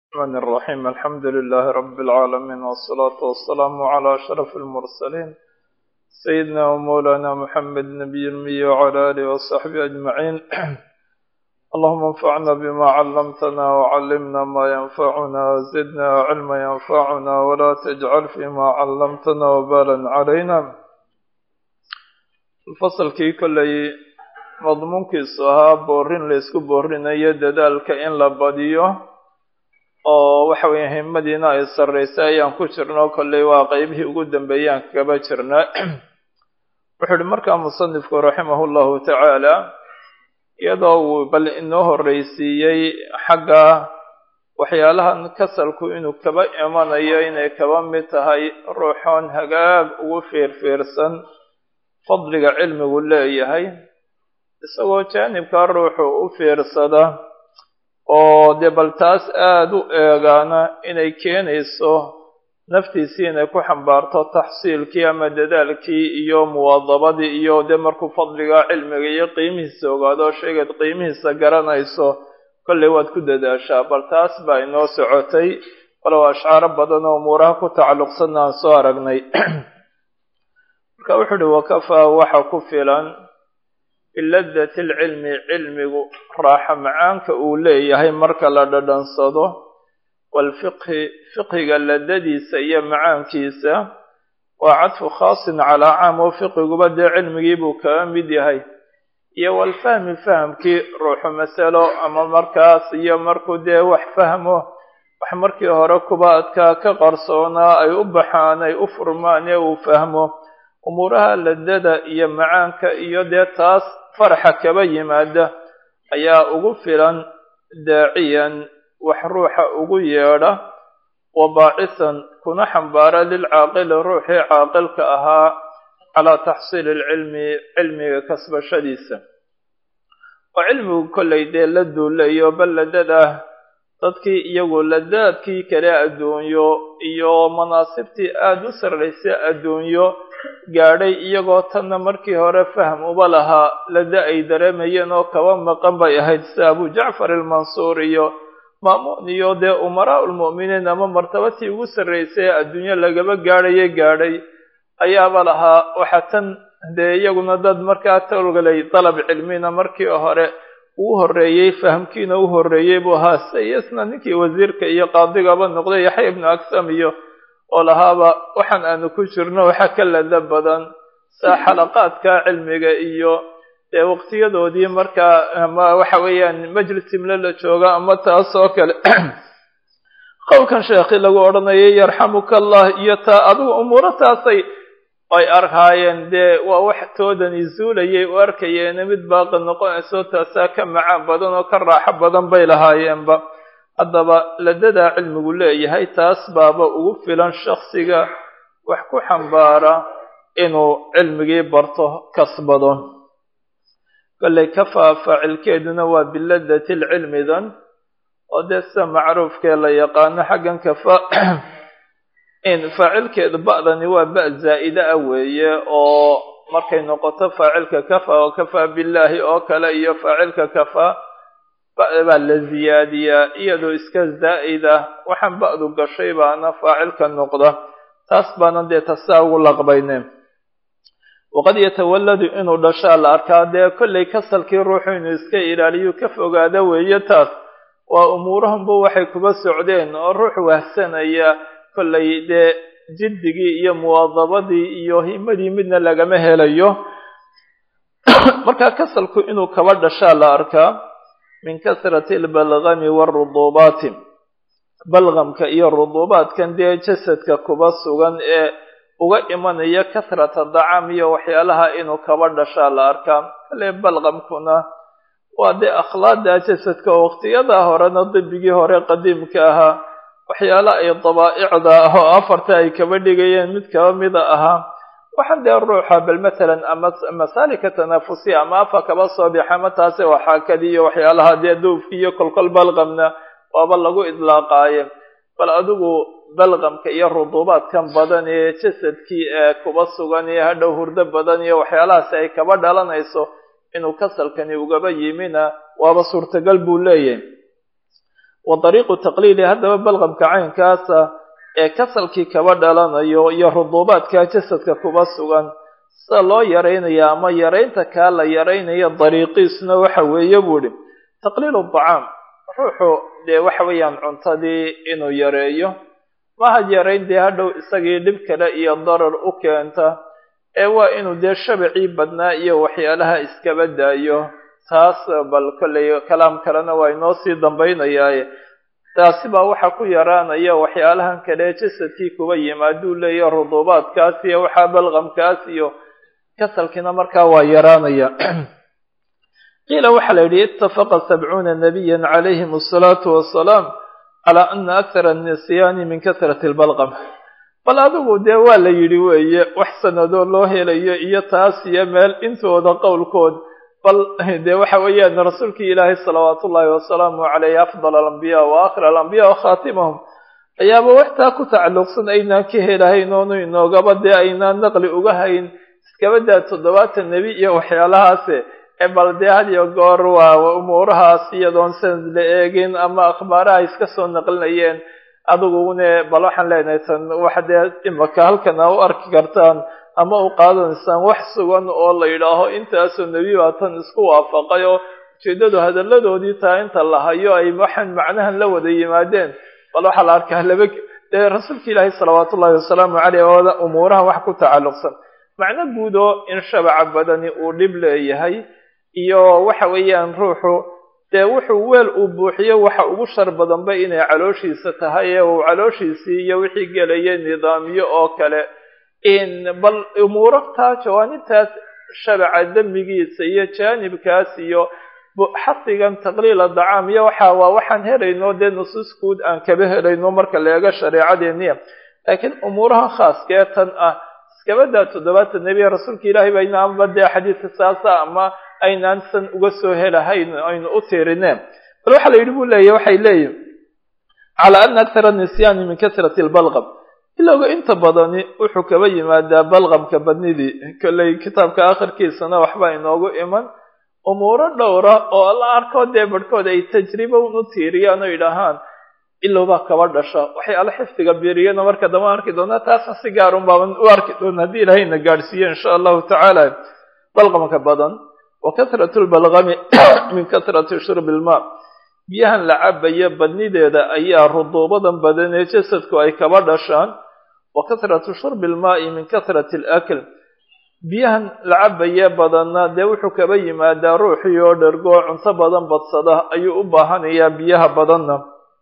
الرحمن الرحيم الحمد لله رب العالمين والصلاة والسلام على أشرف المرسلين سيدنا ومولانا محمد نبي المي وعلى آله وصحبه أجمعين اللهم انفعنا بما علمتنا وعلمنا ما ينفعنا وزدنا علما ينفعنا ولا تجعل فيما علمتنا وبالا علينا الفصل كي كلي madmuunkiisu ahaa boorin la isku boorinayo dadaalka in la badiyo oo waxa weeye himadiina ay sarraysay ayaan ku jirno kolley waa qeybihii ugu dambeeyaan kaba jirna wuxuu ihi markaa musanifku raximahu llahu tacaala iyadoo uu bal inoo horreysiiyey xagga waxyaalahan kasalku inuu kaba imanayo inay kaba mid tahay ruuxoon hagaag ugu fiirfiirsan fadliga cilmigu leeyahay isagoo jaanibkaa ruuxu u fiirsada oo dee bal taas aada u eegaana inay keenayso naftiisii inay ku xambaarto taxsiilkii ama dadaalkii iyo muwaadabadii iyo dee markuu fadliga cilmiga iyo qiimihiisa ogaado sheegaad qiimihiisa garanayso kolley waad ku dadaashaa bal taas baa inoo socotay walow ashcaaro badan oo umuuraha ku tacalluqsanna aan soo aragnay marka wuxuu uhi wakafaa waxa ku filan biladati alcilmi cilmigu raaxa macaanka uu leeyahay marka la dhadhansado waalfiqhi fiqhiga ladadiisa iyo macaankiisa waa cadfu khaasin calaa caam oo fiqiguba dee cilmigii buu kaga mid yahay iyo waalfahmi fahamkii ruuxu masalo ama markaas iyo markuu dee wax fahmo wax markii hore kuba adkaa ka qarsoonaa ay u baxaan ay u furmaan ee uu fahmo umuuraha ladada iyo macaanka iyo dee taas faraxa kaba yimaada ayaa ugu filan daaciyan wax ruuxa ugu yeedha wa baacisan kuna xambaara lilcaaqili ruuxii caaqilka ahaa calaa taxsiili alcilmi cilmiga kasbashadiisa oo cilmigu kollay dee la duulayo bal ladada dadkii iyagu ladaadkii kale adduunyo iyo manaasibtii aada u sarraysay adduunyo gaadhay iyagoo tanna markii hore fahm uba lahaa lada ay dareemayeen oo kaba maqan bay ahayd sida abu jacfar almansuur iyo maamuun iyo dee umaraa ulmu'miniin ama martabatii ugu sarraysay ee adduunyo lagaba gaadhaye gaadhay ayaaba lahaa waxa tan dee iyaguna dad markaa tolgalay dalab cilmina markii hore uu horreeyey fahamkiina u horreeyey buu ahaa se iyasna ninkii wasiirka iyo qaadigaba noqday yaxya ibnu aksam iyo oo lahaaba waxaan aanu ku jirno waxa ka lada badan saa xalaqaadka cilmiga iyo dee waqtiyadoodii markaa ama waxa weeyaan majlis imle la jooga ama taas oo kale qowlkan sheekhi lagu odhanayay yarxamuka allah iyo taa adigu umuuro taasay ay arkaayeen dee waa wax toodani zuulayay u arkayeene mid baaqi noqonayso taasaa ka macaan badan oo ka raaxo badan bay lahaayeenba haddaba ladadaa cilmigu leeyahay taas baaba ugu filan shaksiga wax ku xambaara inuu cilmigii barto kasbado kolley kafaa faacilkeeduna waa biladati lcilmidan oo dee sida macruufkee la yaqaano xaggan kafa in faacilkeedu ba'dani waa ba zaa'ida ah weeye oo markay noqoto faacilka kafa oo kafaa billaahi oo kale iyo faacilka kafaa ba'da baa la ziyaadiyaa iyadoo iska zaa'id ah waxaan ba'du gashay baana faacilka noqda taas baana dee tasaa ugu laqbayneen waqad yatawalladu inuu dhashaa la arkaa dee kollay kasalkii ruuxu inuu iska ilaaliyo ka fogaada weeye taas waa umuurahanba waxay kuba socdeen oo ruux wahsanaya kollay dee jiddigii iyo muwaadabadii iyo himadii midna lagama helayo markaa kasalku inuu kaba dhashaa la arkaa min kasrati albalgami waaruduubaati balgamka iyo ruduubaadkan dee jasadka kuba sugan ee uga imanaya kasrata dacaam iyo waxyaalaha inuu kaba dhashaa la arkaa kale balgamkuna waa dee akhlaaqda jasadka oo waqtiyadaa horena dibigii hore qadiimka ahaa waxyaala ay dabaa'icda ah oo afarta ay kaba dhigayeen mid kaba mida ahaa waxaan dee ruuxa bal matalan ama masaalika tanaafusiya ama afa kaba soo bixa ama taase waxaakadi iyo waxyaalaha dee duufki iyo kolkol balqamna waaba lagu idlaaqaaye bal adigu balqamka iyo ruduubaadkan badan ee jasadkii ee kuba sugan iyo hadhow hurdo badan iyo waxyaalahaasi ay kaba dhalanayso inuu kasalkani ugaba yimina waaba suurtagal buu leeyahay wa dariiqu taqliili haddaba balqamka caynkaasa ee kasalkii kaba dhalanayo iyo ruduubaadka jasadka kuba sugan sida loo yaraynaya ama yaraynta kaa la yaraynayo dariiqiisna waxa weeye buu idhi taqliilu dacaam ruuxu dee waxa weeyaan cuntadii inuu yareeyo maha yarayn dee hadhow isagii dhib kale iyo darar u keenta ee waa inuu dee shabacii badnaa iyo waxyaalaha iskaba daayo taas bal kolley kalaam kalena waa inoo sii dambaynayaaye taasi baa waxaa ku yaraanaya waxyaalahan kale jasadkii kuba yimaaduu leeya ruduubaadkaas iyo waxaa balqamkaas iyo kasalkiina markaa waa yaraanaya qiila waxaa la yidhi itafaqa sabcuuna nabiya calayhim asalaatu wasalaam calaa ana akthara annisyaani min kasrati lbalqam bal adigu dee waa la yidhi weeye wax sanadoo loo helayo iyo taas iyo meel intooda qowlkood bal dee waxa weeyaan rasuulkii ilaahay salawaat ullaahi wasalaamu caleyh afdal alambiya wa aakhir alambiya wa khaatimahum ayaaba waxtaa ku tacalluqsan aynaan ka helahayn oonu inoogaba dee aynaan naqli uga hayn iskabadaa toddobaatan nebi iyo waxyaalahaase ee bal dee had iyo goor waa umuurahaas iyadoon sanad la eegin ama akhbaaraha iska soo naqlinayeen adigune bal waxaan leenahay tan wax dee imaka halkan a u arki kartaan ama u qaadanaysaan wax sugan oo la yidhaaho intaasoo nebi baa tan isku waafaqay oo ujeeddadu hadalladoodii taa inta la hayo ay waxaan macnahan la wada yimaadeen bal waxaa la arkaa laba dee rasuulka ilaahi salawaat ullahi wasalaamu caleyh ooda umuuraha wax ku tacalluqsan macno guud oo in shabaca badani uu dhib leeyahay iyo waxa weeyaan ruuxu dee wuxuu weel uu buuxiyo waxa ugu shar badanba inay calooshiisa tahay ee uu calooshiisii iyo wixii gelaya nidaamiyo oo kale in bal umuuraftaa jawaanibtaas shabaca dembigiisa iyo jaanibkaas iyo xasigan taqliila dacaam iyo waxa waa waxaan helayno dee nusuus guud aan kaba helayno marka la eego shareecadeeniya laakiin umuuraha khaaskee tan ah iskabadaa toddobaatan nebiya rasuulka ilaahay ba inaanba dee xadiidka saasa ama aynaan san uga soo helahayn aynu u tirineen bal waxaa la yidhi buu leeyahy waxay leeyihin calaa ana akthara nisyaani min kasrati lbalqam ilowga inta badani wuxuu kaba yimaadaa balqamka badnidii kolley kitaabka akhirkiisana waxbaa inoogu iman umuuro dhowra oo la arko dee barhkood ay tajriba un u tiiriyaan oo yidhaahaan ilowbaa kaba dhasha waxyaala xifdiga biiriyana marka dama arki doonaa taasna si gaarun baaban u arki doona haddii ilaahayna gaadhsiiyo insha allahu tacaala balqamka badan wa kasratu lbalqami min kasrati shurbi ilmaa biyahan la cabayo badnideeda ayaa ruduubadan badan ee jasadku ay kaba dhashaan wa kasratu shurbi ilmaa'i min kasrati alakl biyahan la cabaye badanna dee wuxuu kaba yimaadaa ruuxii oo dhergoo cunto badan badsada ayuu u baahanayaa biyaha badanna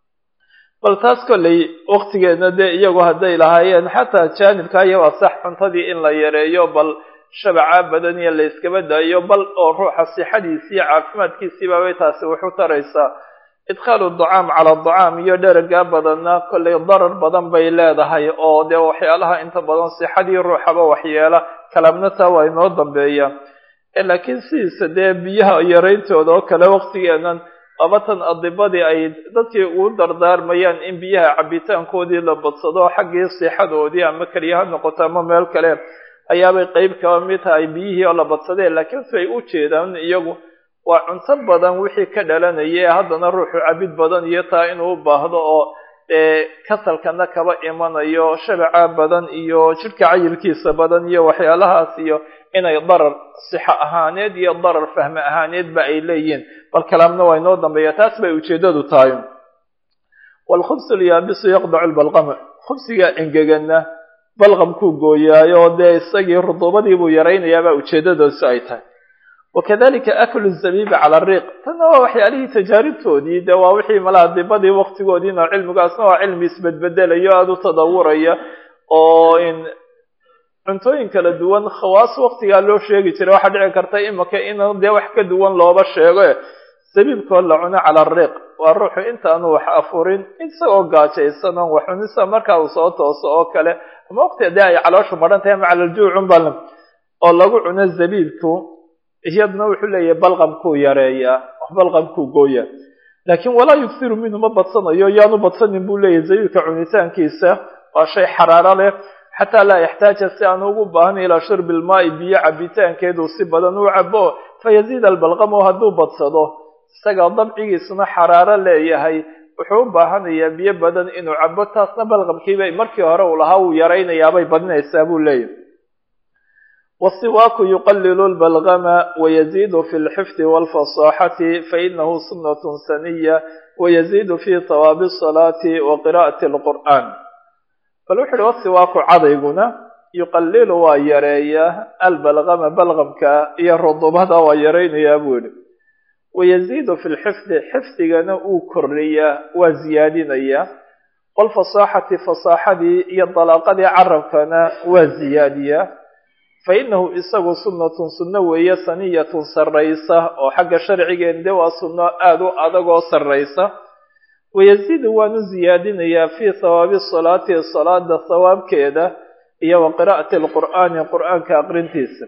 bal taas kolley waktigeedna dee iyagu hadday lahaayeen xataa jaanibka iyo waa sax cuntadii in la yareeyo bal shabaca badan iyo la yskaba daayo bal oo ruuxa sixadiisii iyo caafimaadkiisiibabay taasi wuxu taraysaa idkhaalu dacaam cala dacaam iyo dheragaa badanna kollay darar badan bay leedahay oo dee waxyaalaha inta badan sixadii ruuxaba waxyeela kalamna taa waa inoo dambeeya laakiin sidiisa dee biyaha yarayntooda oo kale waktigeenan labatan adibadii ay dadkii ugu dardaarmayaan in biyaha cabitaankoodii la badsado xaggii sixadoodii ama keliya ha noqoto ama meel kale ayaabay qeyb kaba mid tahay biyihii oo la badsadeen laakiin si ay u jeedaan iyagu waa cunto badan wixii ka dhalanaya haddana ruuxu cabid badan iyo taa inuu u baahdo oo kasalkana kaba imanayo shabaca badan iyo jidhka cayilkiisa badan iyo waxyaalahaas iyo inay darar sixo ahaaneed iyo darar fahme ahaaneedba ay leeyihiin bal kalaamna waa inoo dambeeya taas bay ujeedadu tahay waalkhubsu lyaabisu yaqdacu lbalqama khubsiga engegana balqamkuu gooyaayo dee isagii ruduubadiibuu yaraynayaabaa ujeedadoosi ay tahay wakadalika aklu zabiibi cala ariiq tanna waa waxyaalihii tajaaribtoodii dee waa wixii malaha dibadii waktigoodiina cilmigaasna waa cilmi isbedbedelayo aada u tadawuraya oo in cuntooyin kala duwan khawaas waktigaa loo sheegi jiray waxaa dhici karta imaka in dee wax ka duwan looba sheego sabiibkoo la cuno cala ariiq waa ruuxu intaanu wax afurin isagoo gaajaysan oon wax cunisa markaa uu soo tooso oo kale ama waqti dee ay calooshu maran tahay macalaljuucun bal oo lagu cuno zabiibku iyadna wuxuu leeyahay balqamkuu yareeyaa balqamkuu gooya laakiin walaa yugsiru minhu ma badsanayo yaanu badsanin buu leeyahay zabiibka cunitaankiisa waa shay xaraaro leh xataa laa yaxtaaja si aan ugu baahna ilaa shurbi ilmaa'i biyo cabitaankeedu si badan u cabo fayaziid albalqamo hadduu badsado isaga dabcigiisuna xaraaro leeyahay wuxuu u baahanayaa biyo badan inuu cabo taasna balqabkiiba markii hore uu lahaa uu yaraynayaabay badinaysaa buu leeyahy wasiwaaku yuqalilu lbalgama wayaziidu fi lxifdi walfasaaxati fainahu sunnatun saniya wayaziidu fi hawaabi asalaati wa qira'ati alqur'aan bal wuxu uhi wasiwaaku cadayguna yuqalilu waa yareeyaa albalgama balgamka iyo rudubada waa yaraynayaa buu yihi wayaziidu fi lxifdi xifdigana uu kordhiyaa waa ziyaadinayaa walfasaaxati fasaaxadii iyo dalaaqadii carabkana waa ziyaadiyaa fa inahu isagu sunnatun sunno weeye saniyatun sarraysa oo xagga sharcigeen de waa sunno aada u adag oo sarraysa wayaziidu waanu ziyaadinayaa fii hawaabi salaati salaada hawaabkeeda iyo wa qira'ati alqur'aani qur'aanka aqrintiisa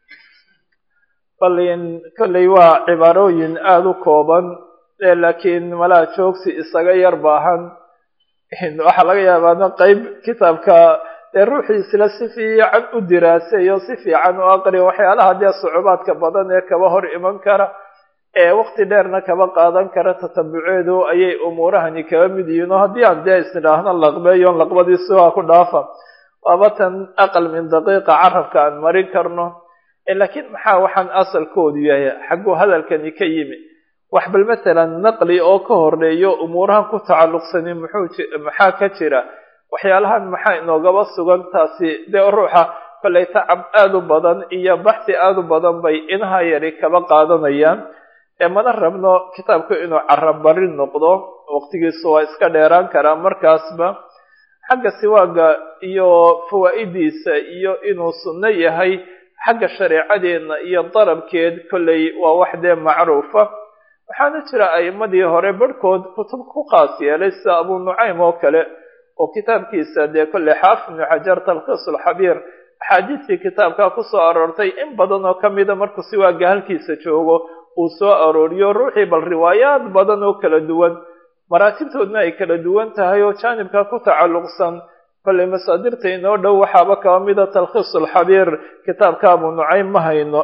balin kolley waa cibaarooyin aada u kooban laakiin malaa joogsi isaga yar baahan waxaa laga yaabaana qeyb kitaabka dee ruuxiisla si fiican u diraaseeyo si fiican u aqriya waxyaalaha dee sucubaadka badan ee kaba hor iman kara ee waqti dheerna kaba qaadan kara tatabuceedu ayay umuurahani kaba mid yihiin oo haddii aan dee isnidhaahno laqbeeyon laqbadiisi waa ku dhaafa waaba tan aqal min daqiiqa carabka aan marin karno laakiin maxaa waxaan asalkoodu yahay xagguu hadalkani ka yimi wax bal matalan naqli oo ka horeeyo umuurahan ku tacalluqsani muxuu maxaa ka jira waxyaalahan maxaa inoogaba sugan taasi dee ruuxa kollay tacab aada u badan iyo baxsi aada u badan bay inaha yari kaba qaadanayaan ee mana rabno kitaabku inuu carabari noqdo waqtigiisu waa iska dheeraan karaa markaasba xagga siwaaga iyo fawaa'idiisa iyo inuu sunno yahay xagga shareecadeenna iyo darabkeed kolley waa wax dee macruufa waxaana jira a'imadii hore barhkood kutub ku qaas yeelay sida abu nucaym oo kale oo kitaabkiisa dee kolley xaafid ibnu xajar talkhiis alxabiir axaadiistii kitaabka kusoo aroortay in badan oo kamida markuu siwaaga halkiisa joogo uu soo arooriyo ruuxii bal riwaayaad badan oo kala duwan maraatibtoodna ay kala duwan tahay oo jaanibka ku tacalluqsan kolley masaadirta inoo dhow waxaaba kaba mida talkhiis alxabiir kitaabka abu nucaym ma hayno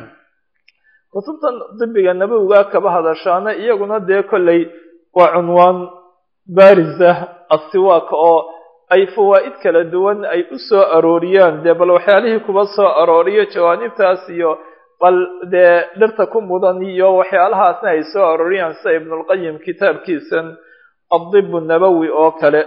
kutubtan dibiga nabowiga kaba hadashaana iyaguna dee kolley waa cunwaan baarisa asiwaak oo ay fawaa'id kala duwan ay u soo arooriyaan dee bal waxyaalihii kuba soo arooriyo jawaanibtaas iyo bal dee dhirta ku mudan iyo waxyaalahaasna ay soo arooriyaan sida ibnulqayim kitaabkiisan adib nabowi oo kale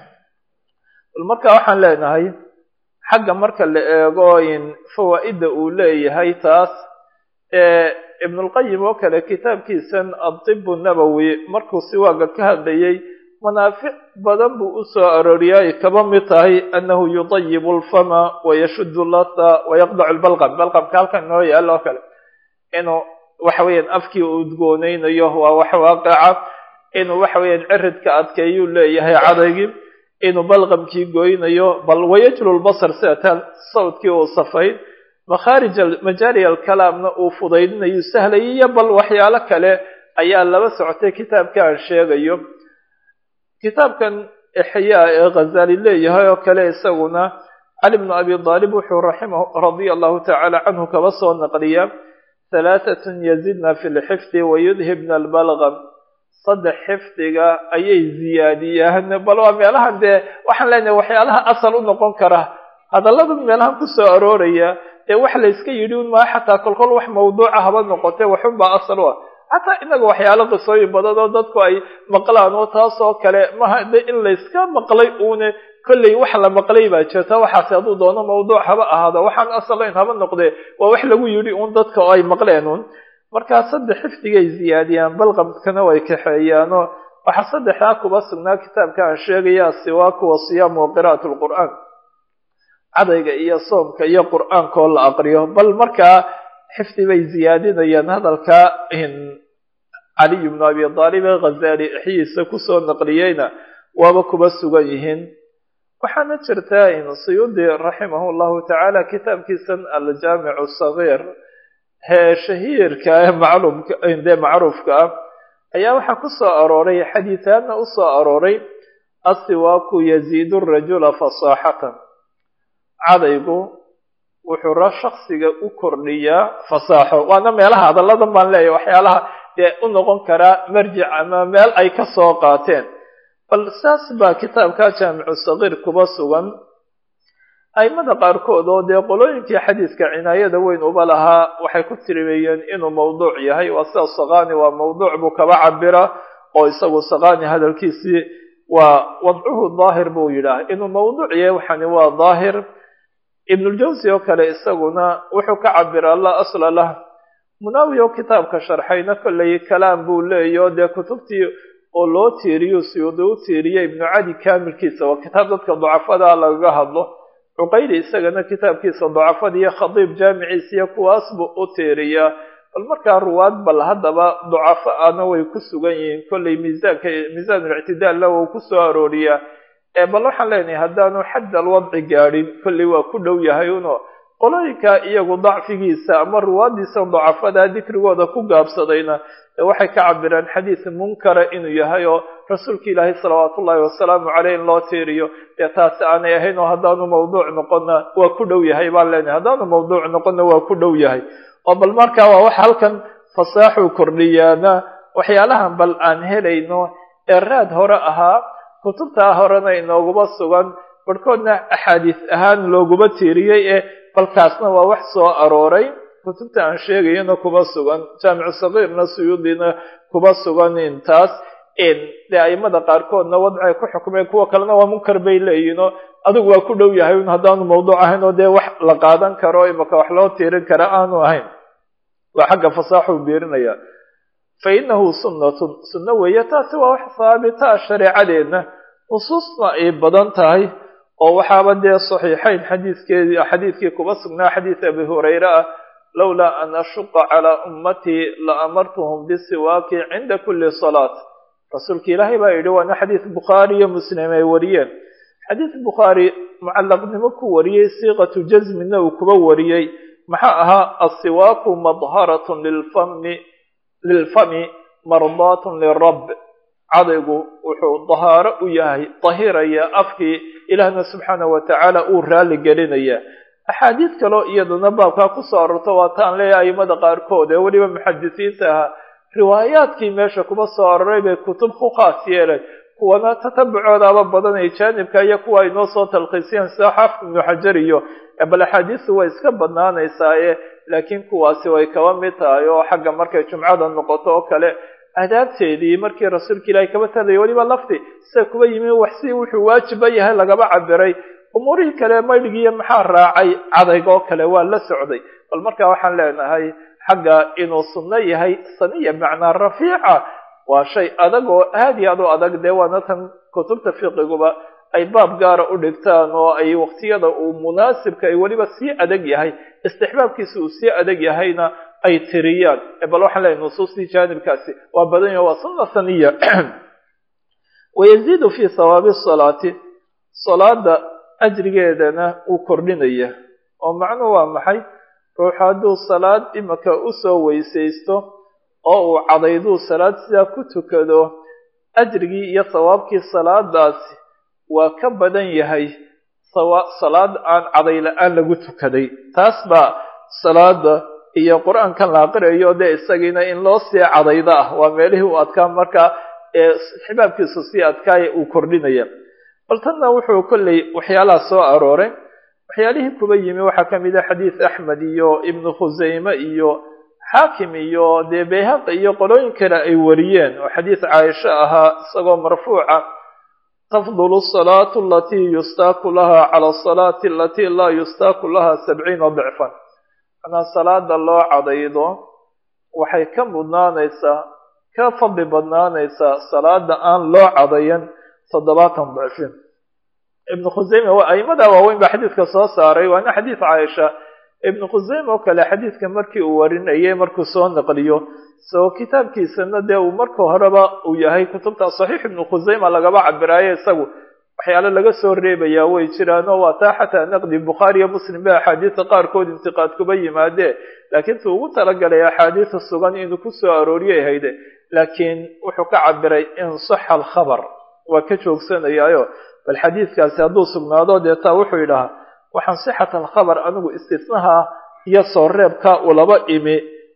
bal marka waxaan leenahay xagga marka la eego in fawaa'idda uu leeyahay taas ibnulqayim oo kale kitaabkiisan adib nabowi markuu siwaaga ka hadlayay manaafic badan buu u soo arooriyay ay kaba mid tahay annahu yudayibu alfama wayashudu latha wayaqdacu lbalqam balqamka halkan inoo yaalo oo kale inuu waxa weeyaan afkii udgoonaynayo waa wax waaqica inuu waxa weeyaan ciridka adkeeyuu leeyahay cadaygii inuu balqamkii goynayo bal wayajlu lbasar sida taan sawdkii uu safayn makhaarij majaari alkalaamna uu fudaydinayu sahlayay iyo bal waxyaalo kale ayaa laba socotay kitaabka aan sheegayo kitaabkan ixyaa ee khazali leeyahay oo kale isaguna cali bnu abi aalib wuxuu raximah radia allahu tacaala canhu kaba soo naqliya halaatatun yazidna fi lxifdi wayudhibna albalgam saddex xifdiga ayay ziyaadiyaan bal waa meelahan dee waxaan leenahay waxyaalaha asal u noqon kara hadallada meelahan kusoo arooraya ee wax layska yidhi un maa xataa kolkol wax mawduuca haba noqote waxunbaa asal u ah xataa inaga waxyaalo qisooyin badan oo dadku ay maqlaan oo taas oo kale maha de in layska maqlay uune kolley wax la maqlay baa jirta waxaase hadduu doono mawduuc haba ahaado waxaan asalayn haba noqdee waa wax lagu yidhi un dadka oo ay maqleen un markaa saddex xifdigay ziyaadiyaan balqamkana way kaxeeyaanoo waxaa saddexdaa kuba sugnaa kitaabka aan sheegaya asiwaaku wa siyaamu wa qira'at lqur'aan cadayga iyo soomka iyo qur'aanka oo la aqriyo bal markaa xifdi bay ziyaadinayaan hadalka caliy bnu abi aalib ee khazali ixyiisa kusoo naqliyeyna waaba kuba sugan yihiin waxaana jirtaa in suyuudi raximah llahu tacaala kitaabkiisan aljaamicu sagiir hee shahiirka ee macluumka dee macruufka ah ayaa waxaa ku soo arooray xadiisaadna u soo arooray asiwaaku yaziidu rajula fasaaxatan cadaygu wuxuu ra shaksiga u kordhiyaa fasaaxo waana meelaha hadalladan baan leeyahay waxyaalaha dee u noqon karaa marjic ama meel ay ka soo qaateen bal saas baa kitaabka jaamicu sagiir kuba sugan aimada qaarkood oo dee qolooyinkii xadiidka cinaayada weyn uba lahaa waxay ku tirimeeyeen inuu mawduuc yahay waa sida sakani waa mawduuc buu kaba cabira oo isagu sakani hadalkiisii waa wadcuhu daahir buu yidhaah inuu mawduuc yahay waxani waa daahir ibnuljawsi oo kale isaguna wuxuu ka cabira la asla lah munaawi oo kitaabka sharxayna kollay kalaam buu leeyaho dee kutubtii oo loo tiiriyo siyuudi u tiiriya ibnu cadi kaamilkiisa waa kitaab dadka ducafadaa lagaga hadlo cuqayli isagana kitaabkiisa dacafada iyo khadiib jaamiciisa iyo kuwaas buu u tiiriyaa bal markaa ruwaad bal haddaba ducafo ana way ku sugan yihiin kollay miisaanka miisaanulictidaalla wuu ku soo arooriyaa ee bal waxaan leenahay haddaanu xadd alwadci gaadhin kollay waa ku dhow yahay uno qolooyinka iyagu dacfigiisa ama ruwaadiisa dacafada dikrigooda ku gaabsadayna ee waxay ka cabiraan xadiis munkara inuu yahay oo rasuulka ilaahay salawaatu ullahi wasalaamu caleyh in loo tiiriyo dee taasi aanay ahayn oo haddaanu mawduuc noqonna waa ku dhow yahay baan leenahay haddaanu mawduuc noqonna waa ku dhow yahay oo bal marka waa wax halkan fasaaxuu kordhiyaana waxyaalahan bal aan helayno ee raad hore ahaa kutubtaa horena inooguma sugan barhkoodna axaadiis ahaan looguma tiiriyey ee balkaasna waa wax soo arooray kutubta aan sheegayana kuma sugan jaamicu sagiirna suyuudina kuma sugan intaas dee aimada qaarkoodna wadcay ku xukmeen kuwa kalena waa munkar bay leeyihinoo adigu waa ku dhow yahay un haddaanu mawduuc ahayn oo dee wax la qaadan karo imaka wax loo tiirin kara aanu ahayn waa xagga fasaaxuu biirinaya fa inahu sunnatun sunno weeye taasi waa wax haabitaa shareecadeedna nusuusna ay badan tahay oo waxaaba dee saxiixayn xadiiskeedii xadiidkii kuba sugnaa xadiis abi hurayre ah lowlaa an ashuqa calaa ummatii la amartuhum bisiwaaki cinda kulli salaat rasuulka ilaahay baa yidhi waana xadiis bukhaari iyo muslim ay wariyeen xadiis bukhaari mucallaqnimo ku wariyey siiqatu jasmina uu kuba wariyey maxaa ahaa asiwaaku madharatun lilfami lilfami mardaatun lirab cadaygu wuxuu dahaaro u yahay dahiraya afkii ilaahna subxaana wa tacaala uu raali gelinaya axaadiis kaloo iyaduna baabkaa kusoo arorto waa taan leeyahay aimada qaarkood ee weliba muxadisiinta ahaa riwaayaadkii meesha kuba soo aroray bay kutub ku khaas yeelay kuwana tatabucoodaaba badanay jaanibka iyo kuwa ay noo soo talkhiisiyeen sida xaafid ibnu xajar iyo bal axaadiistu way iska badnaanaysaaye laakiin kuwaasi way kaba mid tahay oo xagga markay jumcada noqoto oo kale adaabteedii markii rasuulka ilaahay kaba talaya weliba lafti sida kuba yimi wax si wuxuu waajiba yahay lagaba cabiray umuurihii kale maydhigiiyo maxaa raacay cadayg oo kale waa la socday bal markaa waxaan leenahay xagga inuu sunno yahay saniya bimacnaa rafiica waa shay adag oo aad iyo aad u adag dee waana tan kutubta fiqiguba ay baab gaara u dhigtaan oo ay waqtiyada uu munaasibka ay weliba sii adag yahay istixbaabkiisa uu sii adag yahayna ay tiriyaan bal waxaan leeyahay nusuustii jaanibkaasi waa badan yaho waa sunna saniya wayaziidu fi hawaabi salaati salaada ajrigeedana uu kordhinaya oo macnuhu waa maxay ruuxu hadduu salaad imaka usoo weysaysto oo uu cadayduu salaad sidaa ku tukado ajrigii iyo sawaabkii salaadaasi waa ka badan yahay salaad aan caday la-aan lagu tukaday taas baa salaada iyo qur-aankan la aqriyayo dee isagiina in loo sii cadayda ah waa meelihii uu adkaa markaa ee xibaabkiisu sii adkaaya uu kordhinaya bal tanna wuxuu kolley waxyaalaha soo arooray waxyaalihii kuba yimi waxaa ka mid a xadiis axmed iyo ibnu khusayme iyo xaakim iyo dee bayhaqi iyo qolooyin kale ay wariyeen oo xadiis caaisho ahaa isagoo marfuuca tafdulu asalaatu alatii yustaaku laha cala asalaati alatii laa yustaaku laha sabciina dicfan manaa salaada loo cadaydo waxay ka mudnaanaysaa ka fadli badnaanaysaa salaada aan loo cadayan toddobaatan dicfin ibnu khusayme waa aimada waaweyn baa xadiidka soo saaray waana xadiis caaisha ibnu khusayme oo kale xadiidka markii uu warinayay markuu soo naqliyo so kitaabkiisana dee uu marka horeba uu yahay kutubta saxiix ibnu khusayma lagaba cabiraayo isagu waxyaale laga soo reebayaa way jiraanoo waa taa xataa naqdi bukhaari iyo muslim ba axaadiisa qaarkood intiqaad kuba yimaadee laakiin tu ugu talagalay axaadiisa sugan inuu kusoo arooriyay hayde laakiin wuxuu ka cabiray in saxa alkhabar waa ka joogsanayaayo bal xadiidkaasi hadduu sugnaado dee taa wuxuu yidhahaa waxaan sixat alkhabar anigu istisnaha iyo soo reebka ulaba imi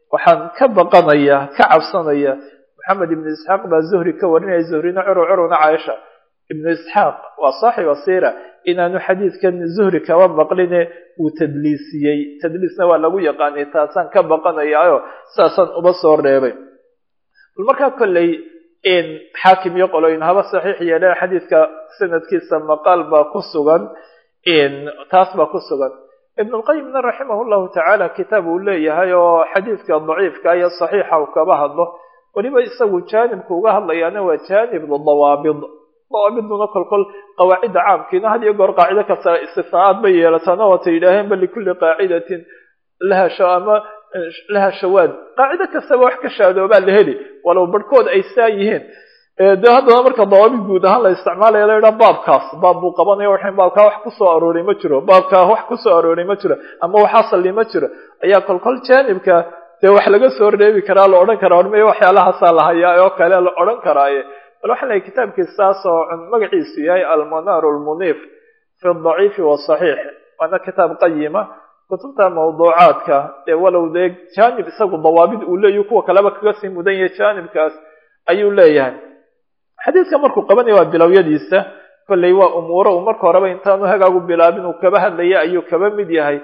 waxaan ka baqanaya ka cabsanaya maxamed ibnu isxaaq baa zuhri ka warinaya zuhrina curu curuna caaisha ibnu isxaaq waa saaxiba sira inaanu xadiidkan zuhri kaba maqline wuu tadliisiyey tadliisna waa lagu yaqaanay taasaan ka baqanayaayo saasaan uba soo reebay bal markaa kolley xaakim iyo qoloyin haba saxiix yeeleen xadiidka sanadkiisa maqaal baa ku sugan taas baa ku sugan ibn lqayimna raximah llahu tacaala kitaab uu leeyahay oo xadiidka daciifka iyo saxiixa uu kaba hadlo weliba isagu jaanibka uga hadlayaana waa jaanib dawaabid dawaabiduna kolkol qawaacidda caamkiina had iyo goor qaacido kasta istifnaa'aad bay yeelataana waata yidhaaheen ba likulli qaacidatin laha ama laha shawaad qaacido kastaba wax ka shaadoobaa la heli walow barhkood ay saa yihiin de haddana marka dawaabid guud ahaan la isticmaalaya la yidhaha baabkaas baab buu qabanaya waxan baabkaa wax kusoo arooray ma jiro baabkaa wax kusoo arooray ma jiro ama wax asali ma jiro ayaa kolkol jaanibka dee wax laga soo reebi karaa la odhan karaa hormey waxyaalahaasaa la hayaa oo kale la odhan karaaye bal waxaa lahay kitaabkiis saas oo magaciisu yahay almanar lmuniif fi daciifi wasaxiix waana kitaab qayima kutubta mawduucaadka dee walow dee jaanib isagu dawaabid uu leeyahy kuwa kaleba kaga sii mudan yahay jaanibkaas ayuu leeyahay xadiidka markuu qabanaya waa bilowyadiisa kolley waa umuuro uu marka horeba intaanu hagaagu bilaabin uu kaba hadlaya ayuu kaba mid yahay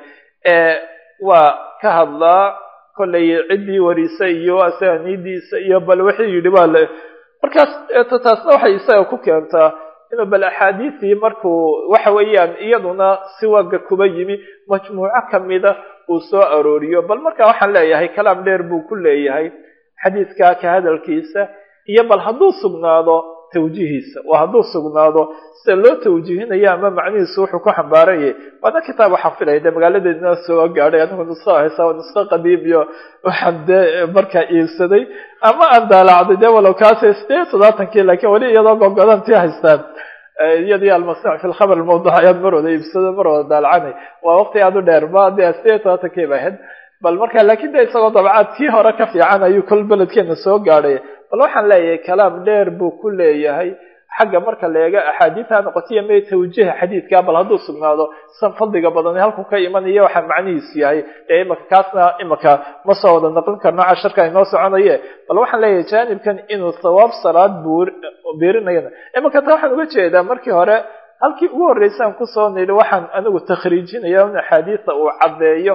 waa ka hadlaa kolley ciddii warisa iyo asaaniidiisa iyo bal wixii yidhi waa le markaas taasna waxay isaga ku keentaa inuu bal axaadiisii markuu waxa weeyaan iyaduna siwaga kuba yimi majmuuco kamida uu soo arooriyo bal marka waxaan leeyahay kalaam dheer buu ku leeyahay xadiidka ka hadalkiisa iyo bal hadduu sugnaado tawjiihiisa waa hadduu sugnaado sida loo tawjiihinayo ama macnihiisu wuxuu ku xambaaranyay waana kitaab waxaan filaya dee magaaladeedna soo gaadhay anigu nusqo haysa nusqo qadiim iyo waxaan dee markaa iibsaday ama aan daalacday dee walow kaasay sideed toddobaatankii laakiin weli iyadoo gogodantii haystaan iyadii almasnuuc fi lkhabar almawduuc ayaad mar wada iibsado mar wada daalacanay waa waqti aad u dheer ma dee sideed toddobaatankii ba ahayd bal marka laakiin de isagoo dabcaad kii hore ka fiican ayuu kol beledkeena soo gaadhay bal waxaan leeyahay kalaam dheer buu ku leeyahay xagga marka la eega axaadiidha noqotiyo me tawjiha xadiidka bal hadduu sugnaado san fadliga badani halku ka imanayo waxaa macnihiisu yahay ee imaka kaasna imaka ma soo wada naqlin karno casharka inoo soconaye bal waxaan leeyahay jaanibkan inuu thawaab salaad biirinayana imaka taa waxaan uga jeedaa markii hore halkii ugu horreysaan kusoo nidhi waxaan anigu takhriijinaya in axaadiista uu caddeeyo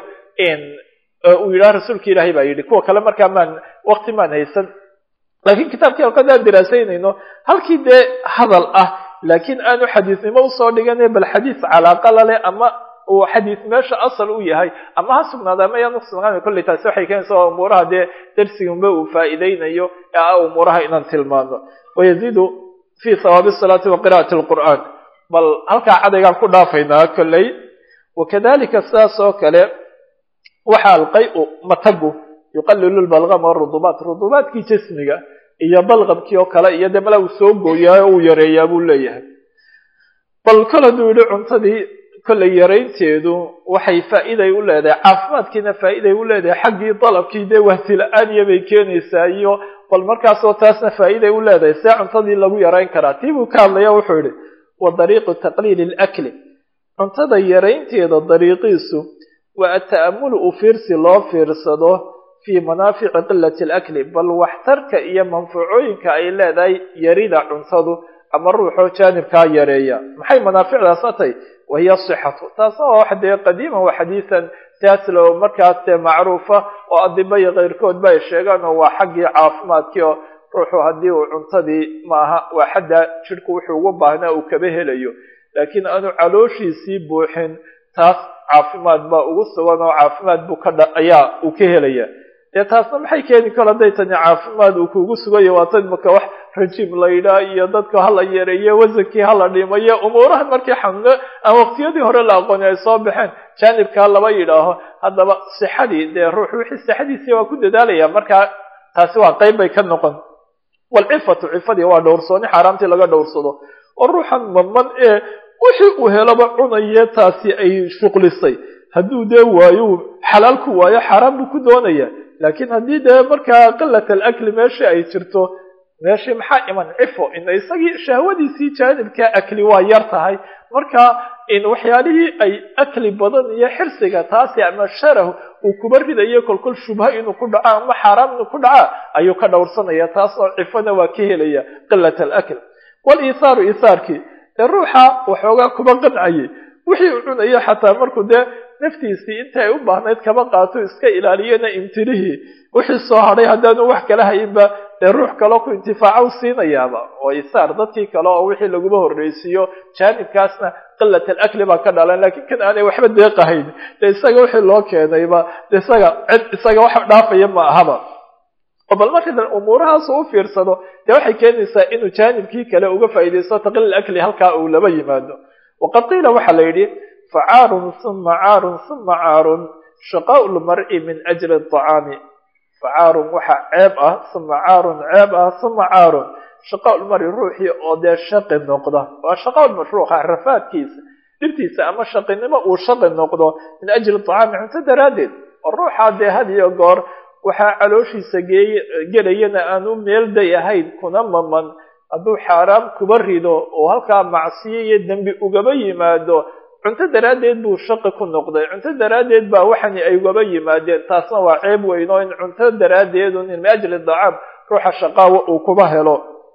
uu yidhaha rasuulka ilaahay baa yidhi kuwa kale markaa maan wakti maan haysan laakiin kitaabkii halkadaan diraasaynayno halkii dee hadal ah laakiin aanu xadiisnimo usoo dhigana bal xadiis calaaqa laleh ama uu xadiis meesha asal u yahay ama ha sugnaada ama yaan usugnaana kolley taasi waxay keenaysa waa umuuraha dee darsigunba uu faa'iideynayo ee ah umuuraha inaan tilmaano wayaziidu fi hawaabi salaati wa qira'ati alqur'aan bal halkaa cadaygaan ku dhaafaynaa kolley wakadalika sidaas oo kale waxa alqay-u matagu yuqalilu lbalgama rudubaat rudubaadkii jismiga iyo balqabkii oo kale iyo dee mala uu soo gooyaa oo uu yareeyaa buu leeyahay bal kol hadduu yihi cuntadii kollay yaraynteedu waxay faa'iiday u leedahay caafimaadkiina faa'iiday u leedahay xaggii dalabkii dee wahsila-aaniya bay keenaysaa iyo bal markaasoo taasna faa'iiday u leedahay see cuntadii lagu yarayn karaa tii buu ka hadlaya wuxuu yihi wa dariiqu taqliili lakli cuntada yaraynteeda dariiqiisu waa ata'amulu u fiirsi loo fiirsado fii manaafici qilati alakli bal waxtarka iyo manfuucooyinka ay leedahay yarida cuntadu ama ruuxoo jaanibkaa yareeya maxay manaaficdaasna tahy wahiya sixatu taasna waa wax dee qadiiman wa xadiisan taaslo markaas dee macruufa oo adiba iyo keyrkood ba ay sheegaan oo waa xaggii caafimaadkii oo ruuxu haddii uu cuntadii maaha waa xadda jidhku wuxuu ugu baahnaa uu kaba helayo laakiin aanu calooshiisii buuxin taas caafimaad baa ugu sugan oo caafimaad buu ka dha ayaa uu ka helaya dee taasna maxay keeni karo hadday tani caafimaad uu kuugu sugayo waa tan maka wax rajiim la yidhaah iyo dadka hala yareeyo wasankii hala dhimayo umuurahan markii xanuuno aan waqtiyadii hore la aqooni ay soo baxeen jaanibkaa laba yidhaaho haddaba sixadii dee ruux wixii sixadiisii waa ku dadaalaya markaa taasi waa qeyb bay ka noqon walcifatu cifadii waa dhowrsooni xaaraamtii laga dhowrsado oo ruuxan maman ee wixii uu helaba cunaye taasi ay shuqlisay hadduu dee waayo xalaal ku waayo xaaraan buu ku doonaya laakiin haddii dee markaa qilat alakli meeshii ay jirto meeshii maxaa iman cifo ina isagii shahwadiisii jaanibka akli waa yar tahay marka in waxyaalihii ay akli badan iyo xirsiga taasi ama sharah uu kuba ridayo kolkol shubha inuu ku dhaco ama xaaraam inuu ku dhaca ayuu ka dhowrsanaya taasoo cifona waa ka helaya qilat alakl waliithaaru ithaarkii dee ruuxa waxoogaa kuba qancayay wixii uu cunayo xataa markuu dee naftiisii inta ay u baahnayd kaba qaato iska ilaaliyana imtirihii wixii soo hadhay haddaanu wax kala hayinba dee ruux kaloo ku intifaaca u siinayaaba oo isaar dadkii kale oo wixii laguma horreysiiyo jaanibkaasna qilat alakli baa ka dhalan laakiin kan aanay waxba deeqahayn dee isaga wixii loo keenayba de isaga cid isaga wax dhaafaya ma ahaba oo bal markaydan umuurahaas u fiirsado dee waxay keenaysaa inuu jaanibkii kale uga faa'iidaysto taqliil akli halkaa uu laba yimaado waqad qiila waxaa la yidhi facaarun uma caarun uma caarun shaqaau lmar'i min ajli aطacaami facaarun waxaa ceeb ah uma caarun ceeb ah uma caarun shaqaau lmari ruuxii oo dee shaqi noqda waa shaqaau mashruuqa rafaadkiisa dhibtiisa ama shaqinimo uu shaqi noqdo min ajli aطacaami cunto daraaddeed oo ruuxaa dee had iyo goor waxaa calooshiisa geey gelayana aanu meel day ahayn kuna maman hadduu xaaraam kuba rido oo halkaa macsiyo iyo dembi ugaba yimaado cunto daraaddeed buu shaqi ku noqday cunto daraaddeed baa waxani ay ugaba yimaadeen taasna waa ceeb weyn oo in cunto daraaddeedu min ajli dacaam ruuxa shaqaawa uu kuba helo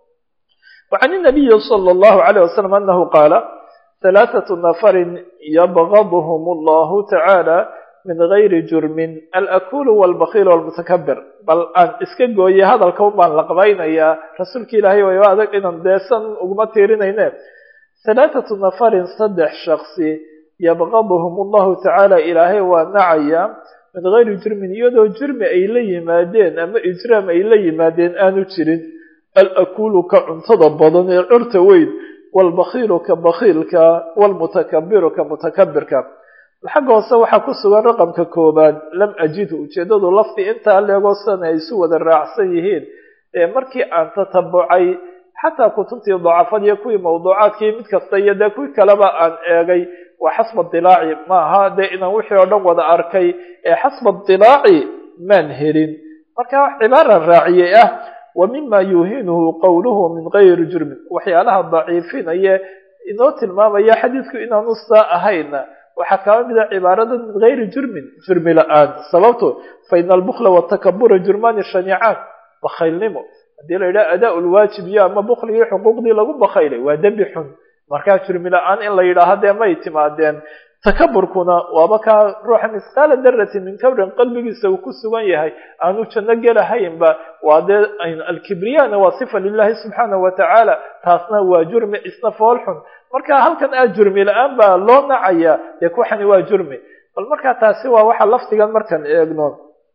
wa can inabiyi sala allahu calayh wasalam annahu qaala halaathatu nafarin yabgaduhum allahu tacaala min gayri jurmin alakulu walbakiil walmutakabir bal aan iska gooye hadalka un baan la qabaynayaa rasuulka ilaahay wayba adag inaan deesan uguma tiirinayne halaathatu nafarin saddex shaksi yabgaduhum allahu tacaala ilaahay waa nacaya min gayri jurmin iyadoo jurmi ay la yimaadeen ama ijraam ay la yimaadeen aanu jirin alakulu ka cuntada badan ee curta weyn walbakiilu ka bakiilka walmutakabiru ka mutakabirka xagga hoose waxaa ku sugan raqamka koobaad lam ajidhu ujeeddadu lafdi intaa leegoo sana ay isu wada raacsan yihiin ee markii aan tatabucay xataa kutubtii dacafad iyo kuwii mawduucaadkii mid kasta iyo dee kuwii kaleba aan eegay waa xasba dilaaci maaha dee inaan wixii oo dhan wada arkay ee xasba dilaaci maan helin marka wax cibaaran raaciyey ah wa mima yuuhinuhu qowluhu min gayri jurmin waxyaalaha daciifinaya inoo tilmaamaya xadiidku inaanu saa ahayna waxaa kaba mida cibaarada min gayri jurmin jurmi la-aan sababto fa ina albukla watakabura jurmaani shaniicaan bakaylnimo haddii la yidhaha adaa lwaajib iyo ama bukligii xuquuqdii lagu bakaylay waa dembi xun markaa jurmi la-aan in la yidhaaho dee may timaadeen takaburkuna waaba kaa ruuxa misqaala darati min kabrin qalbigiisa uu ku sugan yahay aanu janno gelahaynba waa dee alkibriyana waa sifa lilahi subxaanahu watacaala taasna waa jurmi isna fool xun marka halkan aa jurmi la-aan baa loo nacaya dee kuxani waa jurmi bal markaa taasi waa waxa lafdigan markaan eegno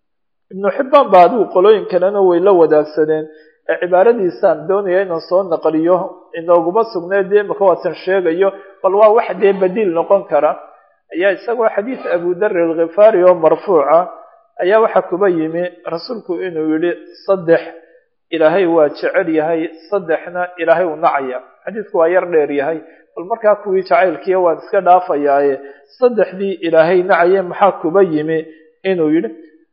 ibnu xibbaan ba adigu qolooyin kalena way la wadaagsadeen ee cibaaradiisaan doonaya inaan soo naqliyo inooguma sugneed dee imaka waatan sheegayo bal waa wax dee badiil noqon kara ayaa isagoo xadiis abu darri alkhifaari oo marfuuca ayaa waxaa kuba yimi rasuulku inuu yidhi saddex ilaahay waa jecel yahay saddexna ilaahay uu nacaya xadiisku waa yar dheer yahay bal markaa kuwii jacaylkiiya waan iska dhaafayaaye saddexdii ilaahay nacaye maxaa kuba yimi inuu yidhi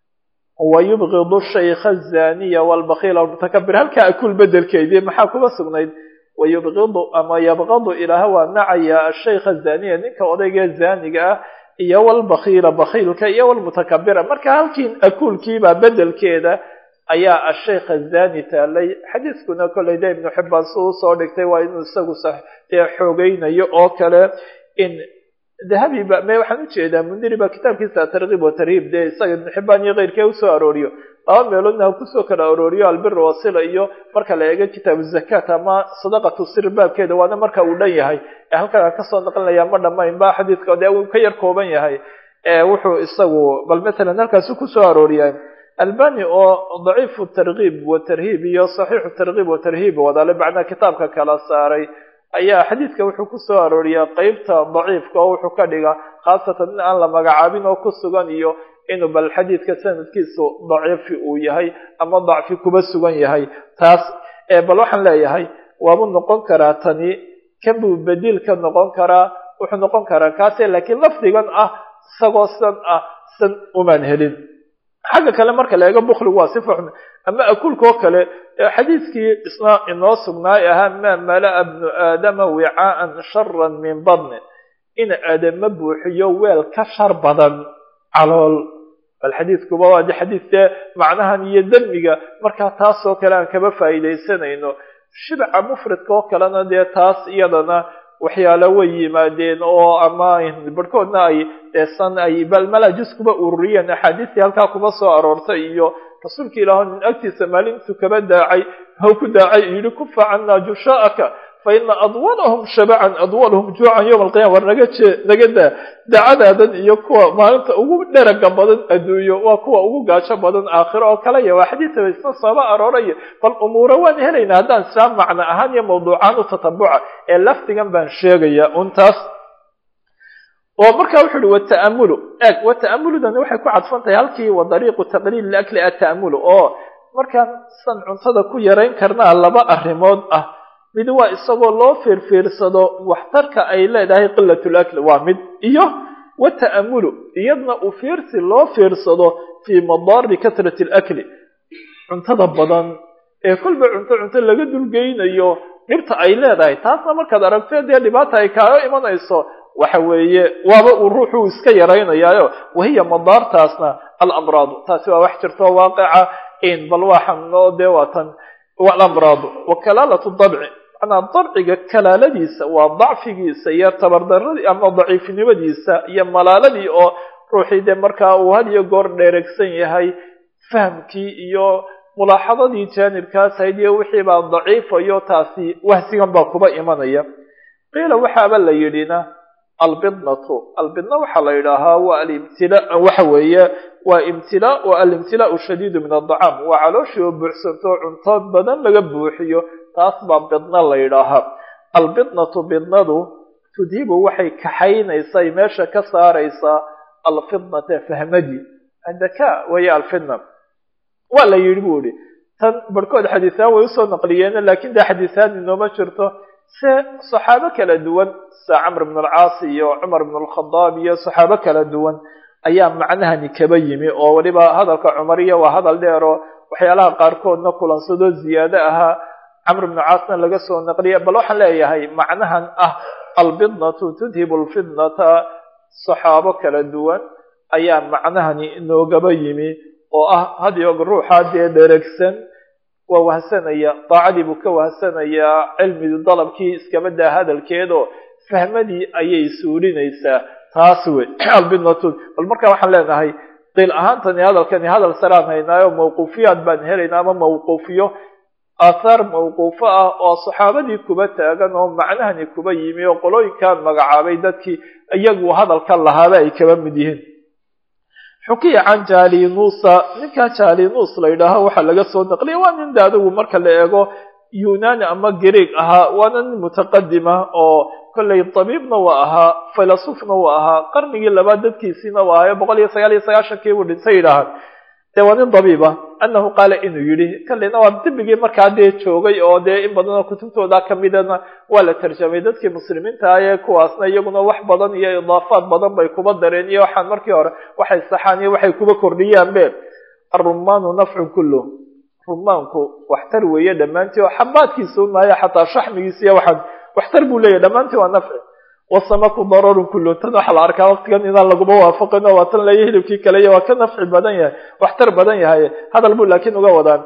wayubgidu shaykha azaniya walbakiila almutakabir halkaa akul bedelkeedii maxaa kuba sugnayd wayubgidu ama yabgadu ilaaha waa nacaya ashaykha zaniya ninka odayga zaniga ah iyo walbakiila bakiilka iyo walmutakabira marka halkii akulkiibaa bedelkeeda ayaa ashaykha zani taalay xadiiskuna kolley de ibnu xibbaan si usoo dhigtay waa inuu isagu dee xoogeynayo oo kale in dahabi ba me waxaan ujeedaa mundiri ba kitaabkiisa tarkiib wa tarhiib dee isaga ibnu xibbaan iyo keyrkee usoo arooriyo laba meeloodna ha kusoo kala arooriyo albir wasila iyo marka la eego kitaabu zakat ama sadaqatu sir baabkeeda waana marka uu dhan yahay ee halkan aan kasoo naqlinaya ma dhamayn ba xadiidka dee uu ka yar kooban yahay wuxuu isagu bal matalan halkaasu kusoo arooriya albani oo daciifu tarkiib wa tarhiib iyo saxiixu tarkiib wa tarhiib wadaale macnaa kitaabka kala saaray ayaa xadiidka wuxuu kusoo arooriyaa qeybta daciifka oo wuxuu ka dhiga khaasatan in aan la magacaabin oo ku sugan iyo inuu bal xadiidka sanadkiisu daciifi uu yahay ama dacfi kuba sugan yahay taas bal waxaan leeyahay waabuu noqon karaa tani kan buu bediil ka noqon karaa wuxuu noqon karaa kaase laakiin lafdigan ah isagoo san ah san umaan helin xagga kale marka la eego bukligu waa sifa xun ama akulka oo kale xadiiskii isna inoo sugnaay ahaa maa mala'a bnu aadama wicaaan sharan min badni in aadama buuxiyo weel ka shar badan calool bal xadiidkuba waa de xadiidkee macnahan iyo demiga markaa taasoo kale aan kaba faa'iidaysanayno shibca mufradka oo kalena dee taas iyadana waxyaalo way yimaadeen oo ama barhkoodna ay deesan ay bal malajis kuba ururiyeen axaadiistii halkaa kuba soo aroortay iyo rasuulka ilaah nin agtiisa maalintuu kaba daacay haw ku daacay yidhi kufa cannaa jushaa'aka faina adwalahum shabacan adwalahum juucan yowma alqiyama war naga jee naga daa daacadaadan iyo kuwa maalinta ugu dheraga badan adduunyo waa kuwa ugu gaajo badan aakhiro oo kalaya waa xadiidaba isna sooba arooraya bal umuura waan helaynaa haddaan islaam macno ahaan iyo mawduucaan u tatabuca ee lafdigan baan sheegaya untaas oo markaa wuxu uhi wata'amulu eeg wata'amuludani waxay ku cadfan tahay halkii wa dariiqu taqliil liakli ata'amulu oo markaan san cuntada ku yarayn karnaa laba arrimood ah mid waa isagoo loo fiirfiirsado waxtarka ay leedahay qilatul akli waa mid iyo wata'amulu iyadna u fiirsi loo fiirsado fii madaari kasrati alakli cuntada badan ee kolba cunto cunto laga dulgeynayo dhibta ay leedahay taasna markaad aragto dee dhibaata ay kaaga imanayso waxa weeye waaba uu ruuxuu iska yaraynayaayo wahiya madaartaasna alamraadu taasi waa wax jirto waaqica in bal waa xanuuno dee waatan alamraadu wa kalaalatu dabci manaa dabciga kalaaladiisa waa dacfigiisa iyo tabardaradii ama daciifnimadiisa iyo malaaladii oo ruuxii dee markaa uu had iyo goor dheeregsan yahay fahamkii iyo mulaaxadadii jaanibkaas hayd iyo wixii baa daciifayo taasi wahsigan baa kuba imanaya qiila waxaaba la yidhina albidnatu albidna waxaa la yidhaahaa waa alimtila waxa weeye waa imtilaa wa alimtilaau shadiidu min addacaam waa calooshii oo buuxsanto cunto badan laga buuxiyo taas baa bidna la yidhaahaa albidnatu bidnadu tudhibu waxay kaxaynaysaa meesha ka saaraysaa alfidnata fahmadii adaka waya alfidna waa la yidhi bu ihi tan barhkood xadiisaan way usoo naqliyeene lakin dee xadiisaan inooma jirto se saxaabo kala duwan sida camr bn alcaas iyo cumar bn alkhadaab iyo saxaabo kala duwan ayaa macnahani kaba yimi oo weliba hadalka cumariya waa hadal dheer oo waxyaalaha qaarkoodna kulansado ziyaado ahaa camr bnu caasna laga soo naqliya bal waxaan leeyahay macnahan ah albidnatu tudhibu lfidnata saxaabo kala duwan ayaa macnahani inoogaba yimi oo ah hadiyoog ruuxa dee dheregsan waa wahsanaya daacadii buu ka wahsanayaa cilmigii dalabkii iskaba daa hadalkeedoo fahmadii ayay suulinaysaa taas wey albidnatu bal markaa waxaan leenahay qiil ahaantani hadalkani hadal saraan haynaayo mawquufiyaad baan helaynaa ama mawquufiyo aathaar mawquufo ah oo saxaabadii kuba taagan oo macnahani kuba yimi oo qolooyinkan magacaabay dadkii iyagu hadalka lahaaba ay kaba mid yihiin xukiya can jalinuusa ninkaa jalinuus la yidhaaho waxaa laga soo naqliya waa nin de adigu marka la eego yunani ama greeg ahaa waana nin mutaqadima oo kollay tabiibna waa ahaa filasufna waa ahaa qarnigii labaad dadkiisiina waa ahayo boqol iyo sagaal iyo sagaashankii buu dhintay yidhaahaan de waa nin dabiiba anahu qaala inuu yidhi kalina waa dibigii markaa dee joogay oo dee in badan oo kutubtooda kamidana waa la tarjamay dadkii muslimiinta ah ee kuwaasna iyaguna wax badan iyo idaafaad badan bay kuba dareen iyo waxaan markii hore waxay saxaan iyo waxay kuba kordhiyaanbe arumaanu nafcun kullu rumaanku waxtar weeye dhammaantii oo xabaadkiisa unaayo xataa shaxmigiisa iyo waxaan waxtar buu leeyahy dhammaantii waa nafci wasamaku dararun kullu tan waxaa la arkaa waqtigan inaan laguma waafaqin oo waa tan laya hilibkii kale iyo waa ka nafci badan yahay waxtar badan yahay hadal buu laakiin uga wadaan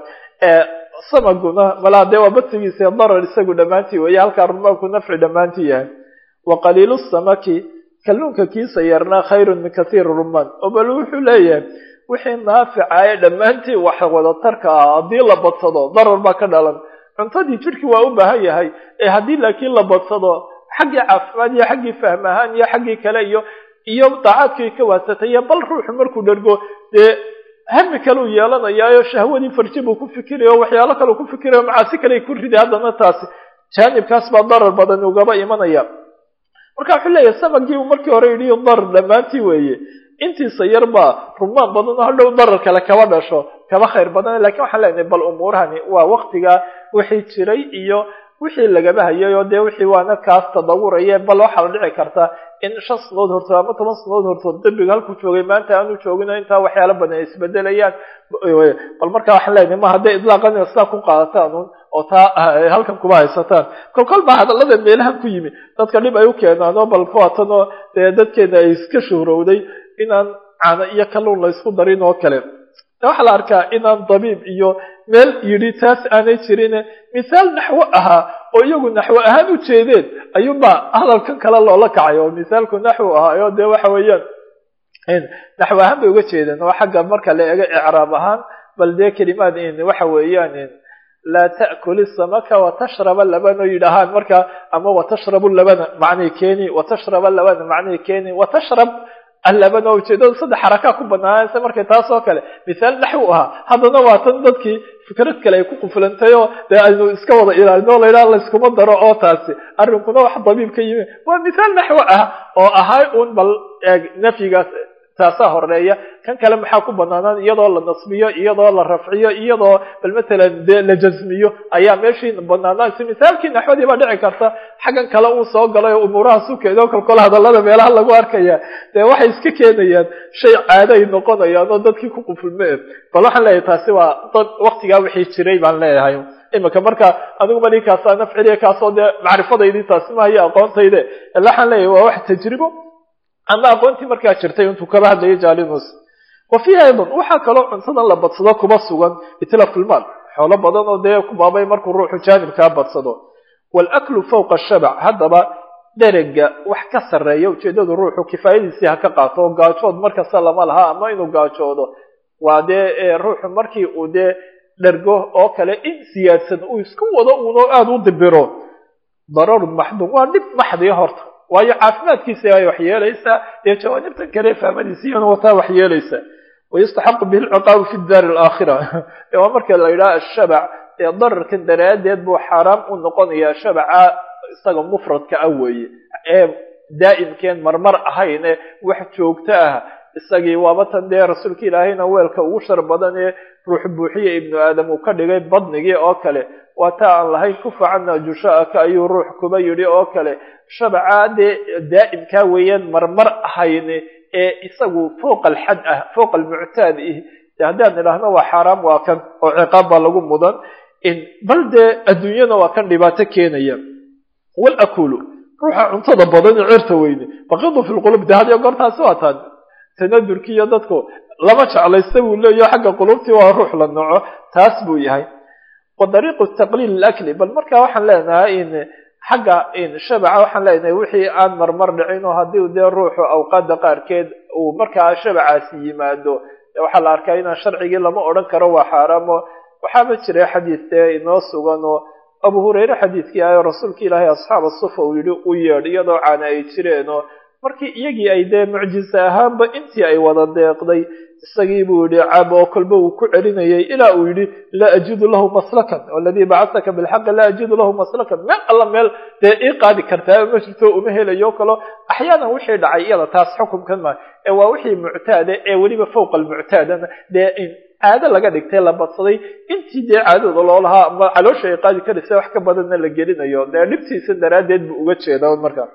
samaguna malaa dee waa badsigiisa darar isagu dhammaantii weeye halkaa rumaanku nafci dhammaantii yahay wa qaliilu samaki kalluunka kiisa yarna khayrun min kathiiri rumaan oo bal wuxuu leeyahay wixii naaficaye dhammaantii wax wadatarka ah haddii la badsado darar baa ka dhalan cuntadii jidhkii waa u baahan yahay ee haddii laakiin la badsado xaggii caafimaad iyo xaggii fahm ahaan iyo xaggii kale iyo iyo daacaadkii ka waadsatay iyo bal ruuxu markuu dhergo dee hami kale uu yeelanayaayo shahwadii farji buu ku fikirayo waxyaalo kale ku fikirayo macaasi kale ku riday haddana taasi jaanibkaas baa darar badan ugaba imanaya marka wuxuu leeyahay samagii uu markii hore yidhi darar dhammaantii weeye intiisa yar baa rumaan badan oo hadhow darar kale kaba dhasho kaba khayr badan lakiin waxaan leenahay bal umuurahani waa waktigaa wixii jiray iyo wixii lagaba hayay oo dee wixii waana kaas tadawuraye bal waxaa la dhici karta in shan sanood hortood ama toban sanood hortood dembiga halkuu joogay maanta aanu joogin intaa waxyaala badan ay isbedelayaan bal markaa waxaan leenahay ma hadday idlaaqan sidaa ku qaadataan un oo taa halkan kuma haysataan kol kol baa hadallada meelahan ku yimi dadka dhib ay u keenaan oo bal kuwaatan oo dee dadkeena ay iska shuhrowday inaan caano iyo kalluun la isku darin oo kale waxaa la arkaa inaan dabiib iyo meel yidhi taas aanay jirin mithaal naxwo ahaa oo iyagu naxwo ahaan u jeedeen ayuunbaa hadalkan kale loola kacay oo mithaalku naxwo ahaa oo dee waxa weeyaan naxwo ahaan bay uga jeedeen oo xagga marka la eego icraab ahaan bal dee kelimaad waxa weeyaan laa ta'kul isamaka watashraba labana yidhaahaan marka ama watashrabu labana macnay keeni watashraba labana macnay keeni watashrab allabana ujeedada saddex xarakaa ku banaanaysa markay taas oo kale mithaal naxwu ahaa haddana waa tan dadkii fikrad kale ay ku quflantay oo dee aynu iska wada ilaalino o layidhaha layskuma daro oo taasi arrinkuna wax dabiib ka yimi waa mithaal naxwo ah oo ahay un bal eeg nafyigaas taasaa horeeya kan kale maxaa ku banaanaan iyadoo la nasbiyo iyadoo la rafciyo iyadoo bal matalan dee la jasmiyo ayaa meeshii banaanaanaysa misaalkii naxwadii baa dhici karta xaggan kale uu soo galay oo umuuraha sukeeda oo kolkol hadallada meelaha lagu arkaya dee waxay iska keenayaan shay caado ay noqonayaan oo dadkii ku qufulme bal waxaan leeyahay taasi waa dad waktigaa wixii jiray baan leeyahay imika marka adigu mali kaasaa nafciliya kaasoo dee macrifadaydii taasi mahayo aqoontayde ila waxaan leeyahay waa wax tajribo ama aqoontii markaa jirtay intuu kaba hadlayay jalinus wa fiiha aydan waxaa kaloo cuntadan la badsado kuma sugan itlafulmaal xoolo badan oo dee kubaabay markuu ruuxu jaanibkaa badsado waalaklu fawqa shabac haddaba derega wax ka sarreeya ujeedadu ruuxu kifaayadiisii ha ka qaato oo gaajood markasta lama laha ama inuu gaajoodo waa dee ruuxu markii uu dee dhergo oo kale in siyaadsan uu isku wado uunoo aada u dibiro dararun maxduum waa dhib maxdiya horta waayo caafimaadkiisa ay wax yeelaysaa dee jawaanibtan kale fahmadiisa iyana wataa wax yeelaysaa wayastaxaqu bihi lciqaabu fi daari alaakhira waa marka la yidhaha ashabac ee dararkan daraaddeed buu xaaraam u noqonayaa shabaca isaga mufradka ah weeye ee daa'imkeen marmar ahayne wax joogto ah isagii waaba tan dee rasuulka ilaahayna weelka ugu shar badan ee ruux buuxiya ibnu aadam uu ka dhigay badnigii oo kale waa taa aan lahayn kufacana jushaaka ayuu ruux kuba yidhi oo kale shabacaa dee daa'imkaa weeyaan marmar ahayne ee isagu fowqa alxad ah fowqa almuctaad ih de haddaan idhaahno waa xaaraam waa kan oo ciqaab baa lagu mudan bal dee adduunyana waa kan dhibaato keenaya walakulu ruuxa cuntada badan ee cirta weyne baqidu fi lqulub de hadiyo goortaasi waa taan tanadurki iyo dadku lama jeclaysta buu leeyaho xagga qulubtii waa ruux la noco taas buu yahay wa dariiqu taqliil alakli bal marka waxaan leenahay in xagga shabaca waxaan leenahay wixii aan marmar dhicin oo haddii dee ruuxu awqaada qaarkeed uu markaa shabacaasi yimaado waxaa la arkaa inaan sharcigii lama odhan karo waa xaaraamo waxaaba jira xadiis dee inoo sugan oo abu hureyre xadiiskii ayo rasuulka ilaahay asxaaba sufa uu yidhi u yeedh iyadoo caana ay jireen oo markii iyagii ay dee mucjise ahaanba intii ay wada deeqday isagii buu yidhi cab oo kolba uu ku celinayay ilaa uu yidhi laa ajidu lahu maslakan waladii bacasaka bilxaqi laa ajidu lahu maslakan meel alla meel dee ii qaadi kartaa ma jirto uma helayo kalo axyaanan wixii dhacay iyada taas xukumkan maa ee waa wixii muctaada ee weliba fowqa almuctaadana dee caado laga dhigtay la badsaday intii dee caadada loo lahaa ama caloosha ay qaadi karaysa wax ka badanna la gelinayo dee dhibtiisa daraaddeed buu uga jeeda markaa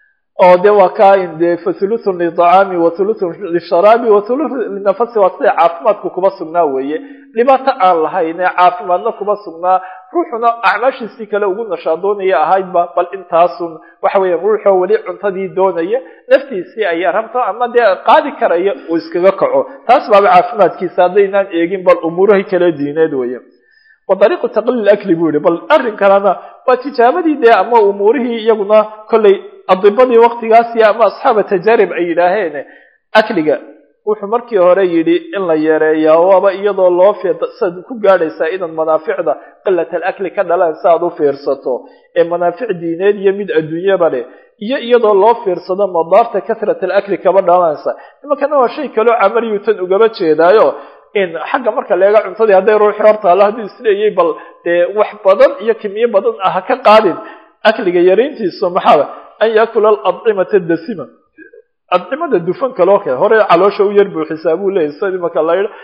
oo de waa ka de fa thuluthun liطacaami wa thuluthun lisharaabi wa thuluthun linafasi waa sida caafimaadku kuba sugnaa weeye dhibaato aan lahayn ee caafimaadna kuba sugnaa ruuxuna acmaashiisii kale ugu nashaadoonaya ahaydba bal intaasun waxa weya ruuxoo weli cuntadii doonaya naftiisii ay rabto ama dee qaadi karaya uu iskaga kaco taas baaba caafimaadkiisa haddaynaan eegin bal umuurahi kale diineed weeye wa dariiqu taqliil akli buu yihi bal arrin kalena waa tijaabadii dee ama umuurihii iyaguna kollay adibadii waktigaasi ama asxaaba tajaarib ay yidhaaheen akliga wuxuu markii hore yidhi in la yareeyaa waaba iyadoo loo fiirta siaad ku gaadhaysaa inaad manaaficda qilat alakli ka dhalaan si aad u fiirsato ee manaafic diineed iyo mid adduunyaba leh iyo iyadoo loo fiirsado madaarta kasrat alakli kaba dhalanaysa imankana waa shay kaloo camaliyuu tan ugaba jeedaayo in xagga marka leega cuntadii hadday ruuxii hortaalo hadduu isleeyay bal dee wax badan iyo kimiyo badan ah ha ka qaadin akliga yarayntiisu maxaa an yaakula aladcimata dasima adcimada dufanka loo keen hore caloosha u yar buuxisaa buu leeyay sida imaka la yidha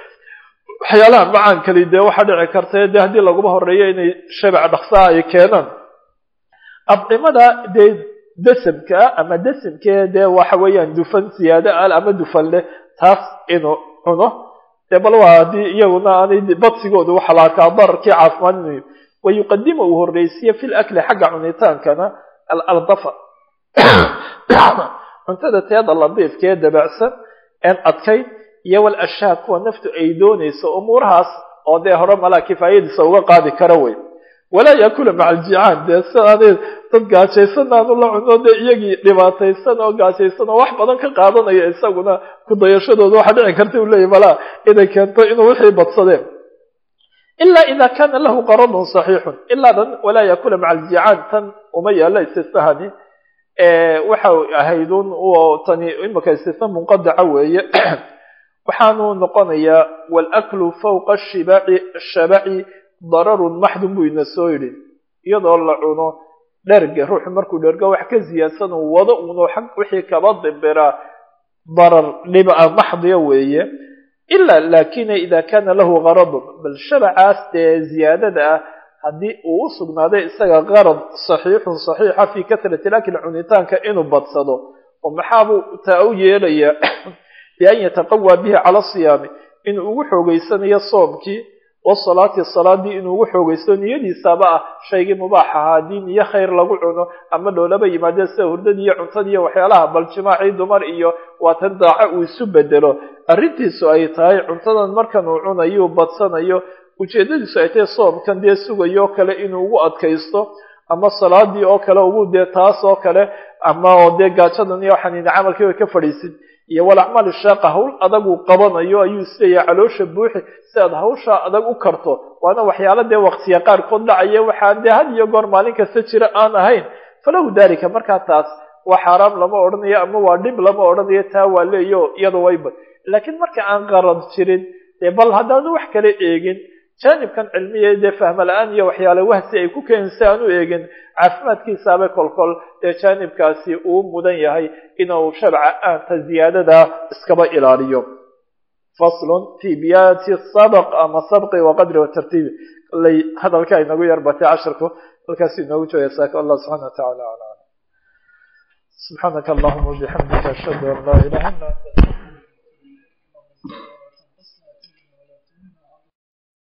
waxyaalaha macaan kali dee waxaa dhici karta dee haddii laguma horeeyo inay shabac dhaksaa ay keenaan adcimada dee dasamkaa ama dasamkee dee waxa weeyaan dufan siyaado al ama dufan leh taas inuu cuno dee bal waa haddii iyaguna aanay badsigooda waxa la arkaa dararkii caafimaad inuu wayuqadima uu horreysiye fi lakli xagga cunitaankana alardafa cuntada teeda ladiifkee dabacsan een adkayn iyo walashaa kuwa naftu ay doonayso umuurahaas oo dee hore malaa kifaayadiisa uga qaadi kara wey walaa yaakula maca aljicaan dee sidaanay dad gaajaysan aanu la cuno dee iyagii dhibaataysan oo gaajaysan oo wax badan ka qaadanaya isaguna ku dayashadooda waxaa dhici karta u leeyahy malaa inay keento inuu wixii badsadeen ilaa ida kana lahu qaradun saxiixun ilaa dan walaa yaakula maca aljicaan tan uma yaala istisnahani waxa ahaydun tani imika istisna munqadaca weeye waxaanu noqonayaa walaklu fawqa shibaci shabaci dararun maxdun buu ina soo yidhi iyadoo la cuno dherga ruuxu markuu dhergo wax ka ziyaadsan uu wado uno xag wixii kaba dimbiraa darar dhiba maxdiya weeye ilaa laakina ida kana lahu qaradun bal shabacaas dee ziyaadada ah haddii uu u sugnaaday isaga qarad saxiixun saxiixa fii kasrati lakli cunitaanka inuu badsado oo maxaabuu taa u yeelayaa bian yataqawaa bihi cala siyaami inuu ugu xoogeysanayo soomkii wasalaati salaadii inuu ugu xoogeysto niyadiisaaba ah shaygii mubaax ahaa haddii niyo khayr lagu cuno ama dhoolaba yimaadeen sida hurdadii iyo cuntadii iyo waxyaalaha bal jimaacii dumar iyo waatan daaco uu isu bedelo arrintiisu ay tahay cuntadan markan uu cunayo badsanayo ujeedadiisu ay tahay soomkan dee sugayo kale inuu ugu adkaysto ama salaadii oo kale ugu dee taas oo kale ama oo dee gaajadan iyo waxaan camalkii way ka fadhiisid iyo walacmaal shaaqa hawl adag uu qabanayo ayuu isleeyahay caloosha buuxi si aad hawshaa adag u karto waana waxyaala dee waqtiya qaarkood dhacaya waxaan dee had iyo goor maalin kasta jira aan ahayn falahu dalika markaa taas waa xaaraam lama odhanayo ama waa dhib lama odhanayo taa waa leeyo iyada wayba laakiin marka aan qarad jirin dee bal haddaanu wax kala eegin jaanibkan cilmiya dee fahma la-aan iyo waxyaale wahsi ay ku keensa aan u eegin caafimaadkiisaaba kolkol dee jaanibkaasi uu mudan yahay inuu sharca aanta ziyaadada iskaba ilaaliyo faslun fi biyati sabq ama sabqi waqadri watartiibi kollay hadalka inagu yar batay casharku halkaas inoogu jooga saaka allah subxana watacaala ala subxaanaka allahuma wabixamdika ashhadu an laa ilaha illa anta